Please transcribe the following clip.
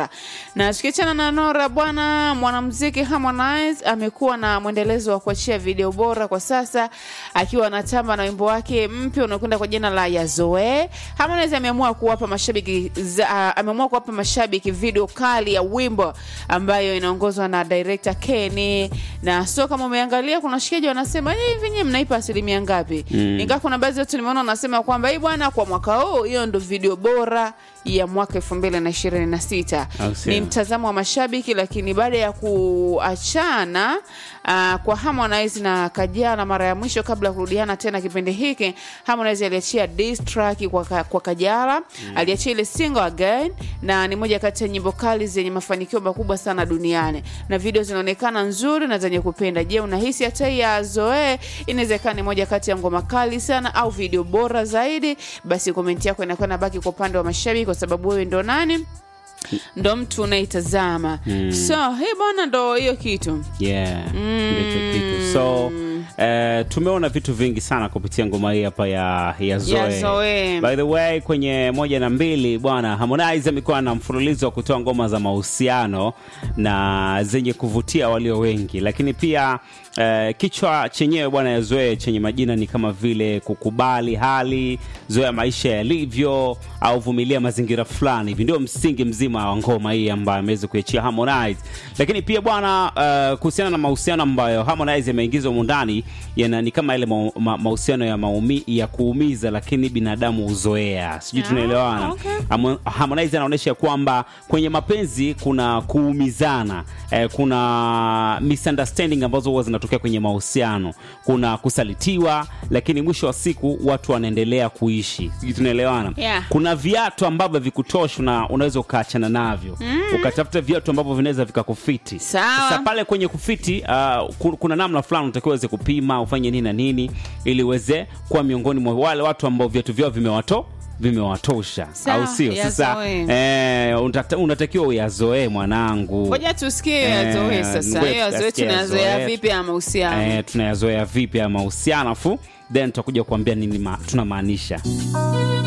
Na tukiachana na Nora bwana, mwanamuziki Harmonize amekuwa na mwendelezo wa kuachia video bora kwa sasa, akiwa anatamba na wimbo wake mpya unaokwenda kwa jina la Yazoe. Harmonize ameamua kuwapa mashabiki za, uh, ameamua kuwapa mashabiki video kali ya wimbo ambayo inaongozwa na director Kenny, na so kama umeangalia, kuna washikaji wanasema hivi, nyinyi mnaipa asilimia ngapi? Mm. Ingawa kuna baadhi ya watu nimeona wanasema kwamba hii bwana, kwa mwaka huu hiyo ndo video bora ya mwaka elfu mbili na ishirini na sita Au sio? ni mtazamo wa mashabiki, lakini baada ya kuachana uh, kwa Harmonize na Kajala mara ya mwisho kabla ya kurudiana tena kipindi hiki, Harmonize aliachia diss track kwa, ka- kwa Kajala aliachia ile single again, na ni moja kati ya nyimbo kali zenye mafanikio makubwa sana duniani, na video zinaonekana nzuri na zenye kupenda. Je, unahisi hata hii ya Zoe inaweza ikawa ni moja kati ya ngoma kali sana au video bora zaidi? Basi komenti yako inakuwa nabaki kwa upande wa mashabiki, kwa sababu wewe ndo nani ndo mtu unaitazama so hii bwana ndo hiyo kitu yeah ndicho kitu so eh, tumeona vitu vingi sana kupitia ngoma hii hapa ya, ya Zoe. Ya Zoe. by the way kwenye moja na mbili bwana Harmonize amekuwa na mfululizo wa kutoa ngoma za mahusiano na zenye kuvutia walio wengi lakini pia eh, kichwa chenyewe bwana ya Zoe chenye majina ni kama vile kukubali hali zoea maisha yalivyo au vumilia mazingira fulani hivi ndio msingi mzima wa ngoma hii ambayo ameweza kuiachia Harmonize lakini pia bwana uh, kuhusiana na mahusiano ambayo Harmonize ameingizwa humu ndani yana ni kama ile mau- ma- mahusiano ya maumi, ya kuumiza lakini binadamu huzoea sijui Ah, tunaelewana okay. Hamo- Harmonize anaonyesha kwamba kwenye mapenzi kuna kuumizana eh, kuna misunderstanding ambazo huwa zinatokea kwenye mahusiano kuna kusalitiwa lakini mwisho wa siku watu wanaendelea kuishi sijui tunaelewana Yeah. kuna viatu ambavyo vikutosha na unaweza ukaachana navyo ukatafuta viatu ambavyo vinaweza vikakufiti Sawa. sasa pale kwenye kufiti uh, ku- kuna namna fulani unatakiwa uweze kupima ufanye nini na nini ili uweze kuwa miongoni mwa wale watu ambao viatu vyao vimewato vimewatosha Sawa, au sio sasa yazoe. eh, unata- unatakiwa uyazoee mwanangu ngoja tusikie Eh, yazoe sasa ngoja hiyo yazoe tusikie tunazoea Yazoe. vipi ya mahusiano eh, tunayazoea vipi ya mahusiano afu then tutakuja kuambia nini ma, tunamaanisha